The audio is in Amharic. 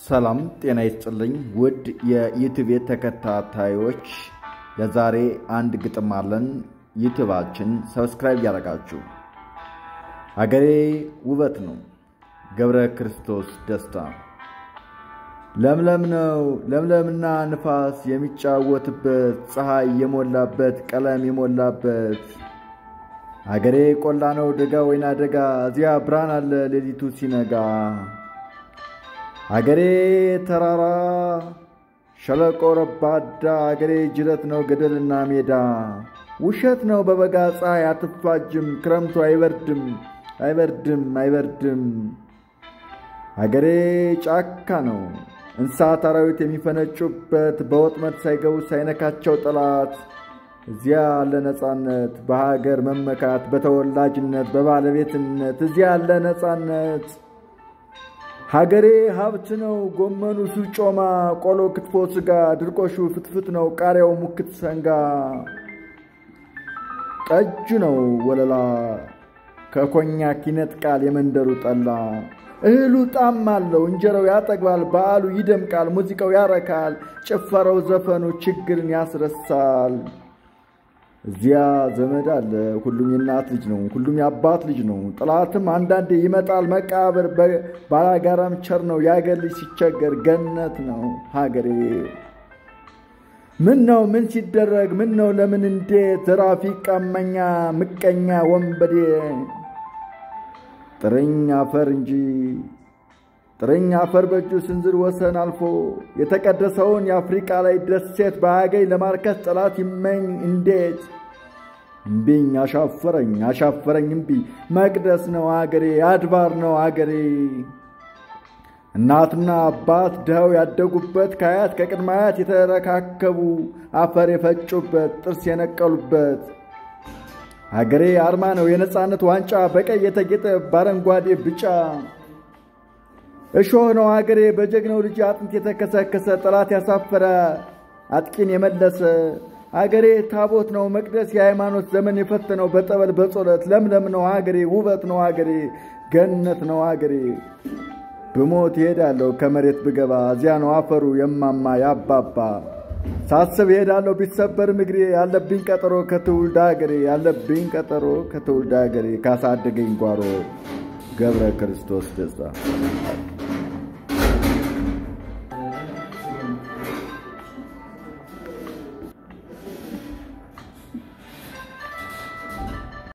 ሰላም ጤና ይስጥልኝ ውድ የዩቲዩብ ተከታታዮች፣ ለዛሬ አንድ ግጥም አለን። ዩቲዩባችን ሰብስክራይብ ያደረጋችሁ። አገሬ ውበት ነው ገብረ ክርስቶስ ደስታ። ለምለም ነው ለምለምና ንፋስ የሚጫወትበት ፀሐይ የሞላበት ቀለም የሞላበት አገሬ ቆላ ነው ደጋ ወይና ደጋ እዚያ ብርሃን አለ ሌሊቱ ሲነጋ አገሬ ተራራ ሸለቆ ረባዳ አገሬ ጅረት ነው ገደልና ሜዳ ውሸት ነው በበጋ ፀሐይ አትፋጅም ክረምቱ አይበርድም አይበርድም አይበርድም አገሬ ጫካ ነው እንስሳት አራዊት የሚፈነጩበት በወጥመድ ሳይገቡ ሳይነካቸው ጠላት እዚያ ያለ ነፃነት በሀገር መመካት በተወላጅነት በባለቤትነት እዚያ ያለ ነፃነት ሀገሬ ሀብት ነው ጎመኑ ሱጮማ ቆሎ ክትፎ ስጋ ድርቆሹ ፍትፍት ነው ቃሪያው ሙክት ሰንጋ ጠጁ ነው ወለላ ከኮኛክ ይነጥቃል የመንደሩ ጠላ እህሉ ጣም አለው እንጀራው ያጠግባል በዓሉ ይደምቃል ሙዚቃው ያረካል ጭፈረው ዘፈኑ ችግርን ያስረሳል እዚያ ዘመድ አለ ሁሉም የእናት ልጅ ነው ሁሉም የአባት ልጅ ነው ጥላትም አንዳንዴ ይመጣል መቃብር ባላጋራም ቸር ነው የአገር ልጅ ሲቸገር ገነት ነው ሀገሬ ምን ነው ምን ሲደረግ ምን ነው ለምን እንዴት ዘራፊ ቀመኛ ምቀኛ ወንበዴ ጥርኝ አፈር እንጂ ጥርኝ አፈር በእጁ ስንዝር ወሰን አልፎ የተቀደሰውን የአፍሪቃ ላይ ደሴት በአገኝ ለማርከስ ጠላት ይመኝ እንዴት እምቢኝ አሻፈረኝ አሻፈረኝ እምቢ መቅደስ ነው አገሬ አድባር ነው አገሬ እናትና አባት ድኸው ያደጉበት ከአያት ከቅድመ አያት የተረካከቡ አፈር የፈጩበት ጥርስ የነቀሉበት አገሬ አርማ ነው የነፃነት ዋንጫ በቀይ የተጌጠ በአረንጓዴ ብጫ እሾህ ነው አገሬ በጀግናው ልጅ አጥንት የተከሰከሰ ጠላት ያሳፈረ አጥቂን የመለሰ አገሬ ታቦት ነው መቅደስ የሃይማኖት ዘመን የፈተነው በጠበል በጸሎት ለምለም ነው አገሬ ውበት ነው አገሬ ገነት ነው አገሬ ብሞት ይሄዳለሁ ከመሬት ብገባ እዚያ ነው አፈሩ የማማ ያባባ ሳስብ ይሄዳለሁ ቢሰበር ምግሬ ያለብኝ ቀጠሮ ከትውልድ ሀገሬ ያለብኝ ቀጠሮ ከትውልድ ሀገሬ ካሳደገኝ ጓሮ ገብረ ክርስቶስ ደስታ